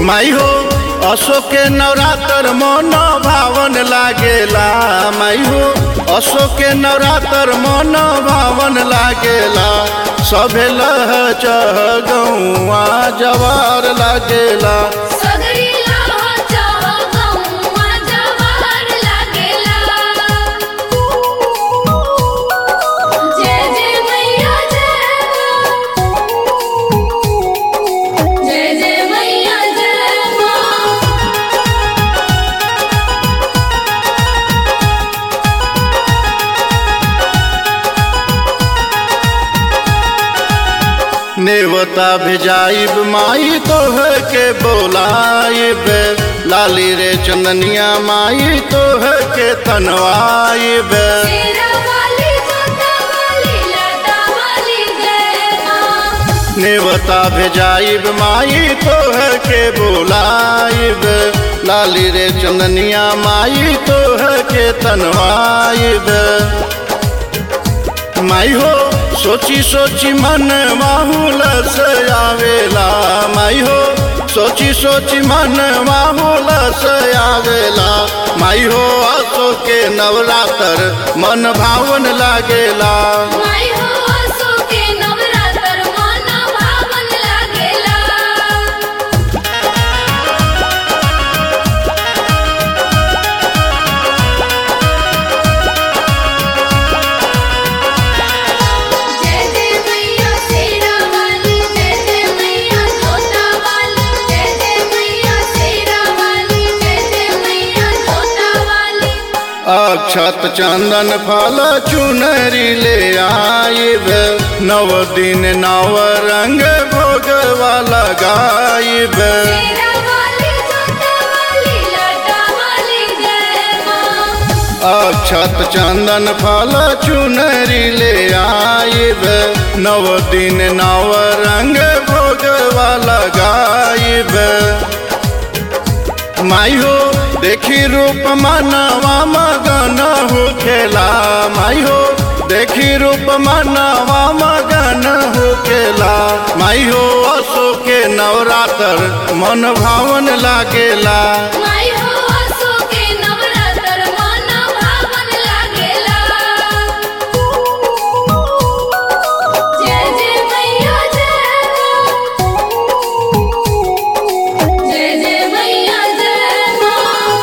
माई हो अशोक के नवरात्र मन भावन लागेला माई हो अशोक के नवरात्र मन भावन लागेला सभे लह चह गौआ जवार लागेला सगरी लाह चाह गौआ जवाहर लागेला जय जय मैया जय जय जय मैया जय माँ नेवता भेजाइब माई तोह के बोलाइब लाली रे चंदनिया माई तोह के तनवाइब तेरा वाली जोता वाली लता वाली जय माँ नेवता भेजाइब माई तोह के बोलाइब लाली रे चंदनिया माई तोह के तनवाइब माई हो सोची सोची मन माहौल से आवेला माई हो सोची सोची मन माहौल से आवेला माई हो आसो के नवरात्र मन भावन लागेला माई हो आसो के नवरात्र मन भावन लागेला जय जय मैया शेरा वाली जय जय मैया जोता वाली जय जय मैया शेरा वाली जय जय मैया जोता वाली अक्षत चंदन फल चुनरी ले आइब नव दिन नव रंग भोगवा लगाइब शेरा वाली जोता वाली लटा वाली जय माँ अक्षत चंदन फल चुनरी ले आइब नव दिन नव रंग भोगवा लगाइब माई हो देखी रूप मनवा मगन हो खेला माई हो देखी रूप मनवा मगन हो खेला माई हो असो के नवरात्र मन भावन लागेला माई हो आसो के नवरात्र मन भावन लागेला जय जय मैया जय जय जय मैया जय माँ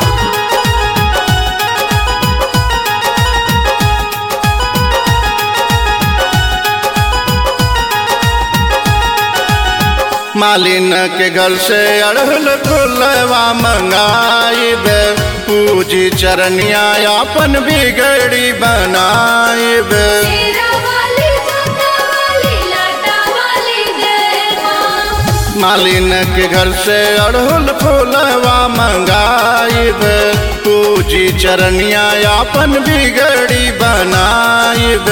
मालिन के घर से अड़हल फुलवा मंगाइब पूजी चरनिया अपन बिगड़ी बनाइब शेरा वाली जोता वाली लटा वाली जय माँ मालिन के घर से अड़हुल फूलवा मंगाइब पूजी चरनिया अपन बिगड़ी बनाइब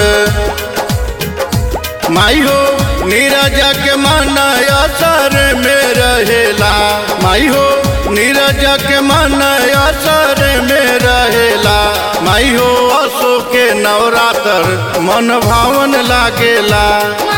माई हो नीरज के मन असर में रहेला माई हो नीरज के मन असर में रहेला माई हो असो के नवरात्र मन भावन लागेला माई